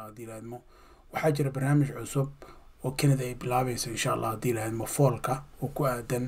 haddii laadmo waxaa jira barnaamij cusub oo canada ay bilaabayso insha allah haddii laadmo foolka oo ku aadan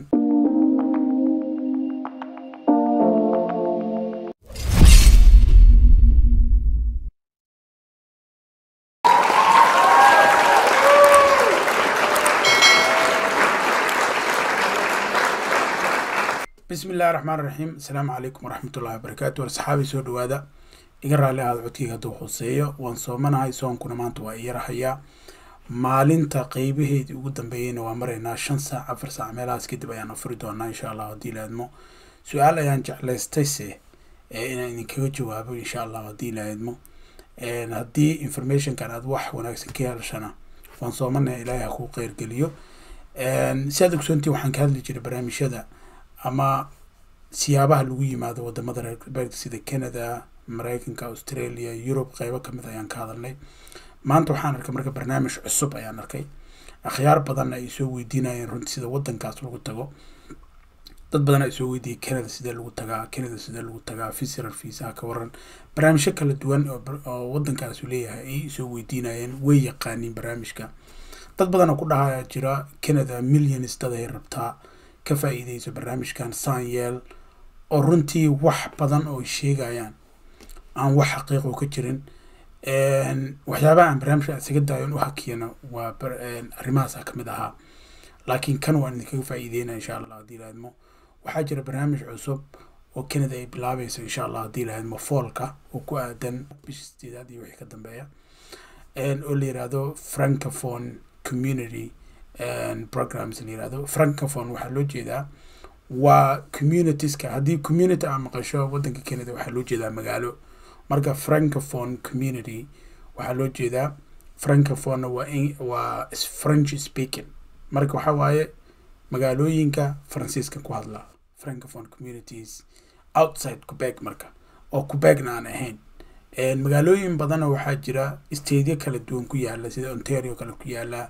bismi illahi raxmaan raxiim asalaamu calaykum waraxmatullahi wabarakaatu war saxaabi soo dhawaada iga raalli aada codkeyga hadduu hooseeyo waan soomanahay soonkuna maanta waa iyarahayaa maalinta qeybaheedii ugu dambeeyeyna waa maraynaa shan saac afar saac meelahaas kadib ayaan afuri doonaa insha allah haddii laadmo su-aal ayaan jeclaystayse inaan idinkaga jawaabo insha allah haddii laadmo haddii informationkan aad wax wanaagsan ka helashana waan soomanaya ilaahay ha kuu qeyrgeliyo si aad ogsoontii waxaan ka hadli jiray barnaamijyada ama siyaabaha lagu yimaado wadamada reer galbeedka sida canada mareykanka australia yurub qeybo kamid ayaan ka hadalnay maanta waxaan arkay marka barnaamij cusub ayaan arkay akhyaar badanna ay soo weydiinayeen runtii sida wadankaas lagu tago dad badan ay soo weydiiyey canada sidee lagu tagaa canada sidee lagu tagaa visitor viisaha ka waran barnaamijyo kala duwan oo wadankaasu leeyahay ay soo weydiinayeen way yaqaaniin barnaamijka dad badanoo ku dhahaya jira canada millions dad ay rabtaa ka faa-iideyso barnaamijkan sanyeel oo runtii wax badan oo sheegayaan aan wax xaqiiqo ka jirin waxyaabaha aan barnaamijka isaga daayon u hakiyana waa arrimahaasa kamid ahaa laakiin kan waan idinkaga faa-iideynaya insha allah haddii laadmo waxaa jira barnaamij cusub oo canada ay bilaabayso insha allah haddii laadmo foolka oo ku aadan bisha sideedaad iyo wixii ka dambeeya oo la yiraahdo francophone community programs la yirahdo francophone waxaa loo jeedaa waa communitieska haddii community aa maqasho wadanka canada waxaa loo jeedaa magaalo marka francophone community waxaa loo jeedaa francophone waa waa french speaking marka waxaa waaye magaalooyinka faransiiska ku hadla francophone communities outside quebec marka oo quebecna aan ahayn magaalooyin badana waxaa jira stateyo kala duwan ku yaala sida ontario kale ku yaala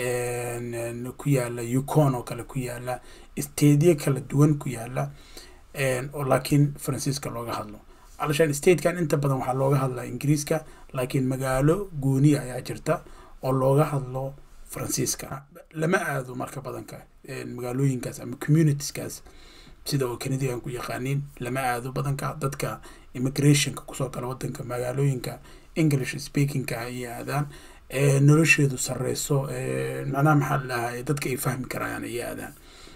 ku yaala yukon oo kale ku yaala stateyo kala duwan ku yaala oo laakiin faransiiska looga hadlo alshaan statekan inta badan waxaa looga hadlaa ingiriiska laakiin magaalo gooniya ayaa jirta oo looga hadlo faransiiska lama aado marka badanka magaalooyinkaas ama communitieskaas sida oo canadian ku yaqaaniin lama aado badanka dadka immigrationka kusoo gala wadanka magaalooyinka english speakingka ayay aadaan nolosheedu sareyso macnaha maxaa ladhahaa dadka ay fahmi karayaan ayay aadaan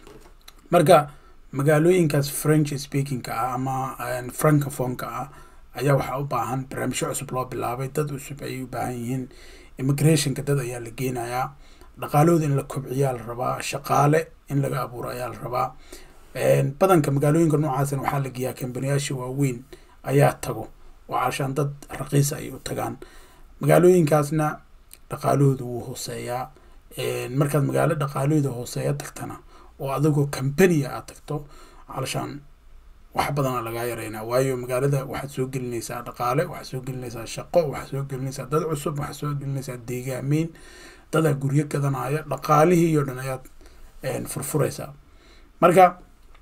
marka magaalooyinkaas french speakingka ah ama francophoneka ah ayaa waxaa u baahan barnaamijyo cusub loo bilaabay dad cusub ayay u baahan yihiin immigrationka dad ayaa la geenayaa dhaqaalahooda in la kobciyaa la rabaa shaqaale in laga abuuro ayaa la rabaa badanka magaalooyinka noocaasna waxaa la geeyaa kambaniyaasha waaweyn ayaa tago oo caashaan dad raqiisa ay u tagaan magaalooyinkaasna dhaqaalahooda wuu hooseeyaa markaad magaalo dhaqaalahooda hooseeya tagtana oo adigoo compania aad tagto calashaan wax badana lagaa yareynaa waayo magaalada waxaad soo gelinaysaa dhaqaale waxaad soo gelinaysaa shaqo waxaad soo gelinaysaa dad cusub waxaad soo gelinaysaa deegaameyn dadaa guryo gadanaya dhaqaalihii oo dhan ayaad furfuraysaa marka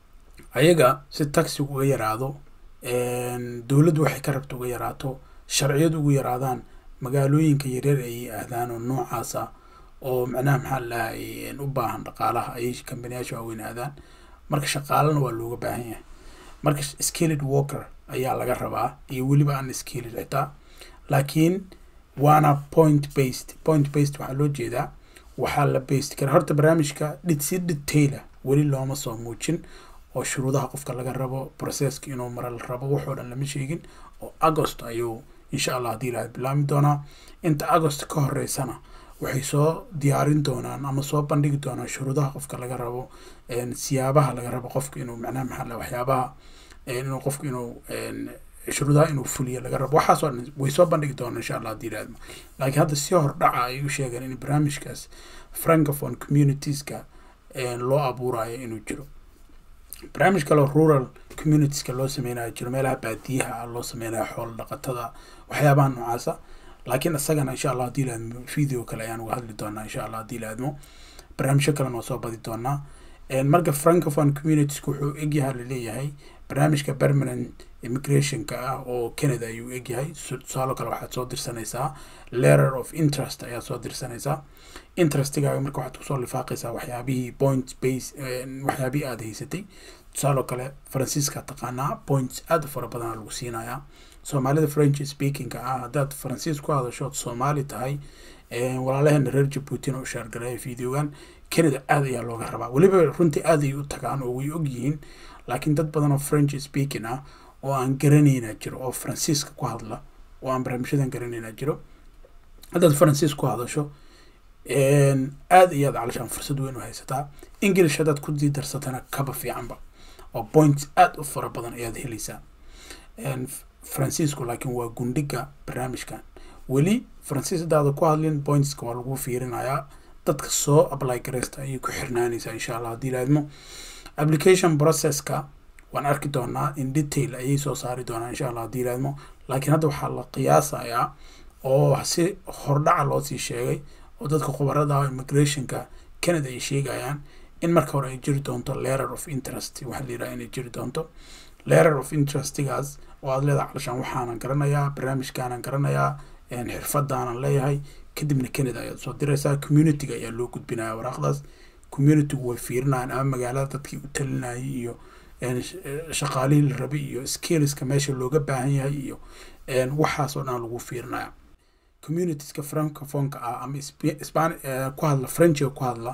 ayaga si taxi uga yaraado dowladdu waxay ka rabta uga yaraato sharciyadu ugu yaraadaan magaalooyinka yaryar ayay aadaan oo noocaas ah oo macnaha maxaa ladahay u baahan dhaqaalaha ayay kambaniyaasha waaweyn aadaan marka shaqaalana waa looga baahan yahay marka skilled walker ayaa laga rabaa iyo weliba aan skilled xitaa laakiin waana point based point based waxaa loo jeedaa waxaa la based kara horta barnaamijka dhid si detaila weli looma soo muujin oo shuruudaha qofka laga rabo processka inuu mara la rabo waxoo dhan lama sheegin oo agost ayuu insha allah haddii ilaha bilaami doonaa inta agost ka horeysana waxay soo diyaarin doonaan ama soo bandhigi doonaan shuruudaha qofka laga rabo siyaabaha laga rabo qofka inuu macnaha maxaa waxyaabaha inuu qofku inuu shuruudaha inuu fuliyo laga rabo waxaasoo dhan way soo bandhigi doonaan insha allah haddii ilaahadmo laakiin hadda si hordhaca ay u sheegeen in barnaamijkaas francophone communitieska loo abuurayo inuu jiro barnaamij kaleo rural communitieska loo sameynayo jiro meelaha baadiyaha loo sameynayo xoolo dhaqatada waxyaabaha noocaasa laakiin isagana insha allah haddii laadmo video kale ayaan uga hadli doonaa insha allah haddii laadmo barnaamijyo kalena waa soo badi doonaa marka francophone communitieska wuxuu egyaha laleeyahay barnaamijka permanent immigrationka ah oo canada ayuu egyahay tusaalo kale waxaad soo dirsanaysaa letter of interest ayaad soo dirsanaysaa interestigaaga marka waxaad kusoo lifaaqaysaa waxyaabihii point base waxyaabihii aada haysatay tusaaloo kale faransiiska taqaanaa points aada u fara badana lagu siinayaa soomaalida french speakingka ah haddaad faransiis ku hadashood soomaali tahay walaalaheena reer jabuutina u shaargareeya videogan canada aada ayaa looga rabaa weliba runtii aada ay u tagaan oo way ogyihiin laakiin dad badan oo french speaking ah oo aan garanayna jiro oo faransiiska ku hadla oo aan barnaamijyadan garanayna jiro haddaad faransiis ku hadasho aada iyaad calashaan fursad weyn u haysataa english haddaad ku dii darsatana kaba fiicanba oo points aada u fara badan ayaad helaysaa faransiisku laakiin waa gundhiga barnaamijkan weli faransiis haddaada ku hadlin pointska waa lagu fiirinayaa dadka soo apply gareysta ayay ku xirnaanaysaa insha allah haddii laadmo application processka waan arki doonaa in detail ayay soo saari doonaa insha allah haddii laadmo laakiin hadda waxaa la qiyaasayaa oo si hordhaca loosii sheegay oo dadka khubarada immigrationka canada ay sheegayaan in marka hore ay jiri doonto letter of interest waxaa la yidhaha inay jiri doonto letter of interestigaas oo aada leedahay calashaan waxaanan garanayaa barnaamijkaanan garanayaa xirfadaanan leeyahay kadibna canada ayaad soo diraysaa communityga ayaa loo gudbinaya waraaqdaas communitygu way fiirinayaan ama magaalada dadkii u talinayay iyo shaqaalihii la rabay iyo skillska meesha looga baahan yahay iyo waxaas oo dhan lagu fiirinaya communitieska francophoneka ah ama span ku hadla frenchiga ku hadla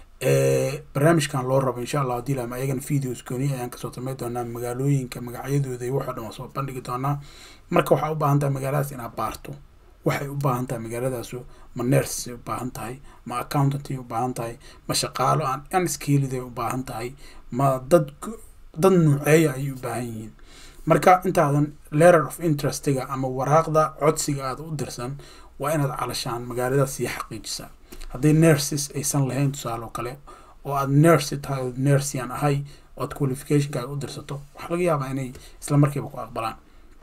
barnaamijkan loo rabo insha allah hadii lama ayagana videos gooni ayaan kasoo samey doonaa magaalooyinka magacyadooda iyo waxoo dhan waa soo bandhigi doonaa marka waxaa u baahan tahay magaaladaas inaad baarto waxay u baahan tahay magaaladaasu ma nersay u baahan tahay ma accountanty u baahan tahay ma shaqaalo aan unskilliday u baahan tahay ma dad dad nuuceeya ayay u baahan yihiin marka intaadan letter of interestiga ama waraaqda codsiga aada u dirsan waa inaad calashaan magaaladaas sii xaqiijisaa hadday nurses aysan lahayn tusaale oo kale oo aada nurse tahay oo nursian ahay oo aad qualificationkaaga u dirsato waxaa laga yaabaa inay isla markiiba ku aqbalaan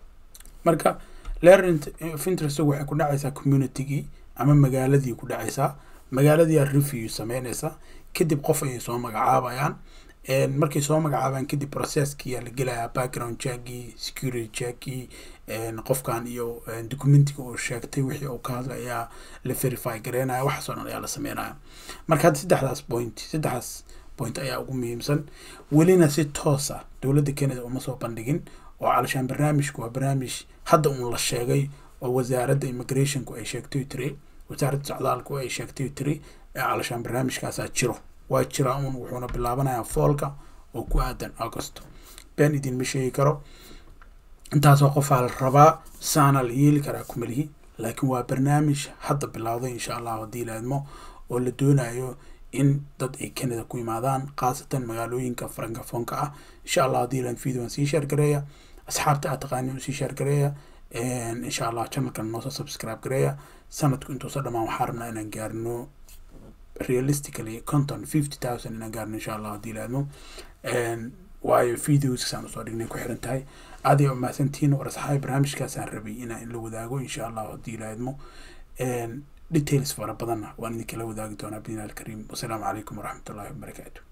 marka letter of interest waxay ku dhacaysaa communitygii ama magaaladii ku dhacaysaa magaaladii aad review sameynaysa kadib qof ayay soo magacaabayaan markay soo magacaabaan kadib processkiyaa la gelayaa background checkii security checkii qofkan iyo documentiga uu sheegtay wixii uu ka hadlay ayaa la verify gareynaya waxaasoo dhan ayaa la sameynaya marka hadda saddexdaas point saddexdaas point ayaa ugu muhiimsan welina si toos ah dowladda canada uma soo bandhigin oo calashaan barnaamijku waa barnaamij hadda uun la sheegay oo wasaaradda immigrationku ay sheegtay tiri wasaaradda socdaalku ay sheegtay tiri ee calashaan barnaamijkaasaa jiro waa jiraa uun wuxuuna bilaabanayaa foolka oo ku aadan augusto been idinma sheegi karo intaasoo qofaa la rabaa saana la yeeli karaa kumalihi laakiin waa barnaamij hadda bilowday insha allah haddii laadmo oo la doonayo in dad ay canada ku yimaadaan khaasatan magaalooyinka francofonka ah insha allah haddii laan videoan sii sheergareeya asxaabta aad taqaanin usii sheergareeya insha allah channelkan noosoo subscribe gareeya sanadku intuusa dhamaan waxaa rabnaa inaan gaarno realistically conton fifty thousand inaan gaarno insha allah haddii laadmo waayo videoskaan usoo dhignay ku xiran tahay aad ay umahadsantihiin war asxaabi barnaamijkaasaan rabay inaan in la wadaago insha allah haddii laadmo details fara badanna waan idinkala wadaagi doonaa bidnaa alkariim wasalaamu calaykum waraxmatullahi wabarakaatu